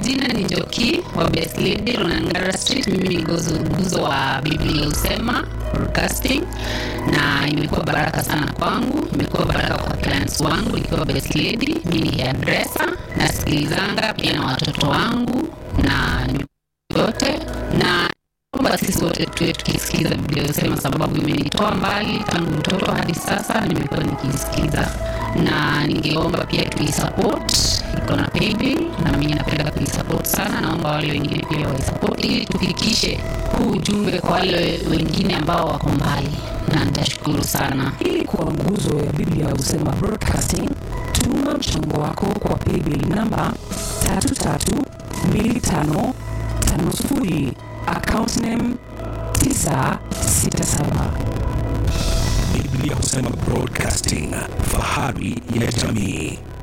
majina ni Njoki wa Best Lady Ronangara Street. Mimi ni gozo guzo wa Biblia Usema Broadcasting, na imekuwa baraka sana kwangu, imekuwa baraka kwa clients wangu nikiwa Best Lady. Mimi ni hairdresser, nasikilizanga pia na watoto wangu na yote na kwamba sisi wote tuwe tukisikiza Biblia Usema, sababu imenitoa mbali tangu mtoto hadi sasa, nimekuwa nikisikiza na ningeomba pia tuisupport, iko na paybill na mimi napenda kuisupport sana. Naomba wale wengine pia waisupport ili tufikishe huu ujumbe kwa wale wengine ambao wako mbali, na nitashukuru sana. Ili kuwa nguzo ya Biblia Husema Broadcasting, tuma mchango wako kwa paybill namba 332550 account name 967. Biblia Husema Broadcasting, fahari ya jamii.